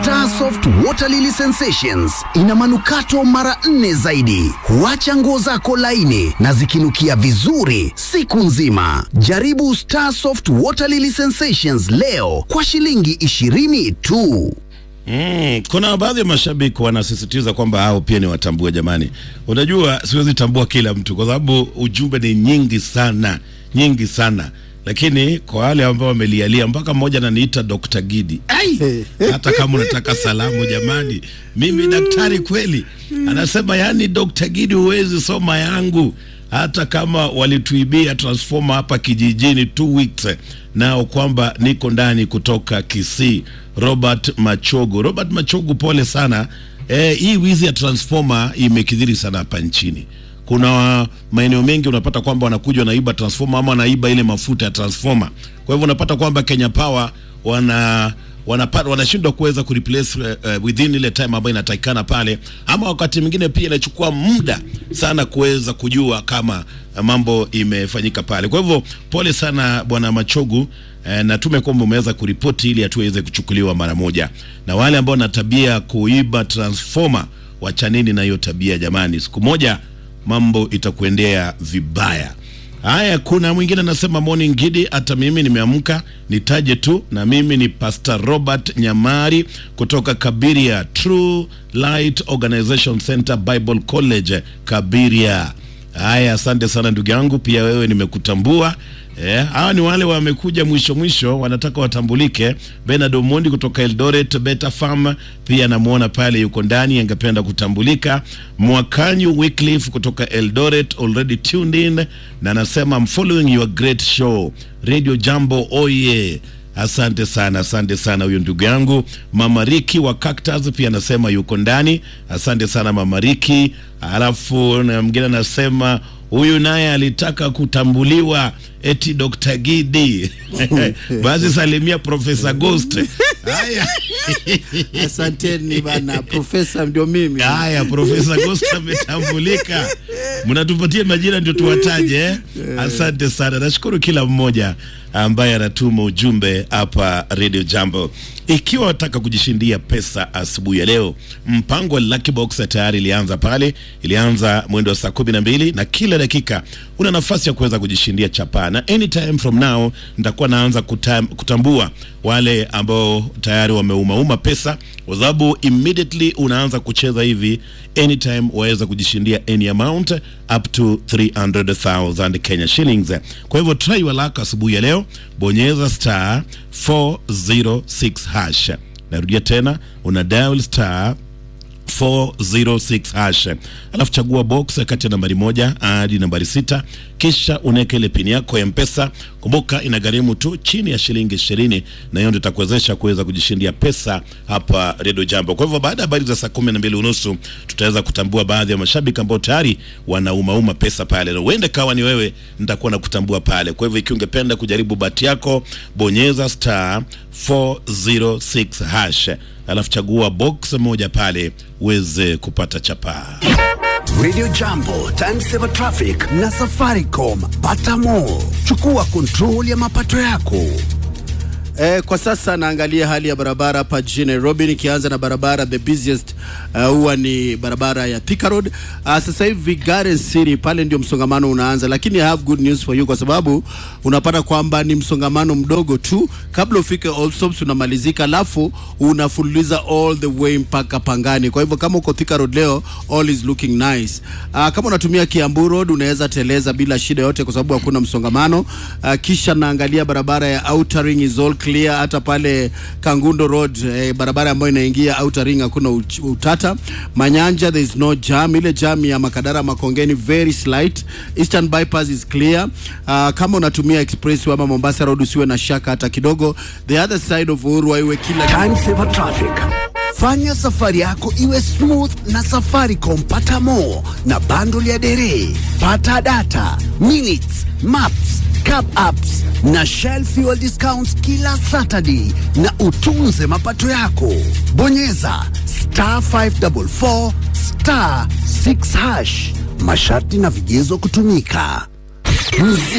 Starsoft Water Lily Sensations ina manukato mara nne zaidi, huacha nguo zako laini na zikinukia vizuri siku nzima. Jaribu Starsoft Water Lily Sensations leo kwa shilingi ishirini tu. Mm, kuna baadhi ya mashabiki wanasisitiza kwamba hao pia ni watambue. Jamani, unajua siwezi tambua kila mtu kwa sababu ujumbe ni nyingi sana, nyingi sana lakini kwa wale ambao wamelialia mpaka mmoja ananiita Dr. Gidi. Ai, hata kama unataka salamu jamani, mimi daktari kweli. Anasema yani, Dr. Gidi huwezi soma yangu hata kama walituibia transformer hapa kijijini two weeks nao, kwamba niko ndani kutoka Kisii. Robert Machogo, Robert Machogo, pole sana. Eh, hii wizi ya transformer imekithiri sana hapa nchini kuna maeneo mengi unapata kwamba wanakuja wanaiba transformer ama wanaiba ile mafuta ya transformer. Kwa hivyo unapata kwamba Kenya Power wana wanapata wanashindwa kuweza kureplace uh, uh, within ile time ambayo inatakikana pale, ama wakati mwingine pia inachukua muda sana kuweza kujua kama uh, mambo imefanyika pale. Kwa hivyo pole sana bwana Machogu. Eh, natume kwamba umeweza kuripoti ili hatua iweze kuchukuliwa mara moja, na wale ambao na tabia kuiba transformer, wachanini na hiyo tabia jamani, siku moja mambo itakuendea vibaya. Haya, kuna mwingine anasema morning Gidi, hata mimi nimeamka nitaje tu, na mimi ni Pastor Robert Nyamari kutoka Kabiria True Light Organization Center Bible College Kabiria. Haya, asante sana ndugu yangu, pia wewe nimekutambua. Eh, hawa ni wale wamekuja mwisho mwisho, wanataka watambulike. Bernard Omondi kutoka Eldoret Beta Farm, pia namuona pale yuko ndani, angependa kutambulika. Mwakanyu Wycliffe kutoka Eldoret already tuned in, na anasema I'm following your great show Radio Jambo, oye Asante sana, asante sana huyo ndugu yangu Mama Riki wa Cactus pia anasema yuko ndani. Asante sana Mama Riki. Alafu na mwingine anasema huyu naye alitaka kutambuliwa eti Dr. Gidi basi salimia Profesa Ghost. Haya, Asanteni bana, profesa ndio mimi. haya, Profesa Ghost ametambulika. Mnatupatie majina ndio tuwataje eh? Asante sana, nashukuru kila mmoja ambaye anatuma ujumbe hapa Radio Jambo. Ikiwa wataka kujishindia pesa asubuhi ya leo, mpango wa Lucky Box tayari ilianza pale, ilianza mwendo wa saa kumi na mbili na kila dakika una nafasi ya kuweza kujishindia chapaa, na anytime from now nitakuwa naanza kutam, kutambua wale ambao tayari wameumauma pesa, kwa sababu immediately unaanza kucheza hivi, anytime waweza kujishindia any amount up to 300,000 Kenya shillings. Kwa hivyo try your luck asubuhi ya leo, bonyeza star 406 hash. Narudia tena, una dial star 406 hash, alafu chagua box kati ya nambari moja hadi nambari sita, kisha unaweka ile pini yako ya Mpesa. Kumbuka inagharimu tu chini ya shilingi ishirini, na hiyo ndio itakuwezesha kuweza kujishindia pesa hapa Radio Jambo. Kwa hivyo baada ya habari za saa kumi na mbili unusu tutaweza kutambua baadhi ya mashabiki ambao tayari wanaumauma pesa pale, na huenda kawa ni wewe, nitakuwa na kutambua pale. Kwa hivyo ikiwa ungependa kujaribu bahati yako, bonyeza star 406 hash alafu chagua box moja pale uweze kupata chapaa. Radio Jambo, Time Saver Traffic na Safaricom. Pata more. Chukua control ya mapato yako. Eh, kwa sasa naangalia hali ya barabara hapa jijini Nairobi, nikianza na barabara the busiest uh, huwa ni barabara ya Thika Road. Uh, sasa hivi Garden City pale ndio msongamano unaanza, lakini I have good news for you kwa sababu unapata kwamba ni msongamano mdogo tu kabla ufike Allsops unamalizika, alafu unafululiza all the way mpaka Pangani. Kwa hivyo kama uko Thika Road leo, all is looking nice. Uh, kama unatumia Kiambu Road unaweza teleza bila shida yote kwa sababu hakuna msongamano. Uh, kisha naangalia barabara ya Outer Ring is all clear, hata pale Kangundo Road eh, barabara ambayo inaingia Outer Ring hakuna uch- utata. Manyanja there is no jam, ile jam ya Makadara Makongeni very slight. Eastern bypass is clear. Uh, kama unatumia expressway ama Mombasa Road usiwe na shaka hata kidogo. The other side of Uhuru Highway kila Time Saver Traffic. Fanya safari yako iwe smooth na Safaricom. Pata more na bundle ya dere, pata data, minutes, maps, cab apps na Shell fuel discounts kila Saturday, na utunze mapato yako. Bonyeza star 544 star 6 hash. Masharti na vigezo kutumika.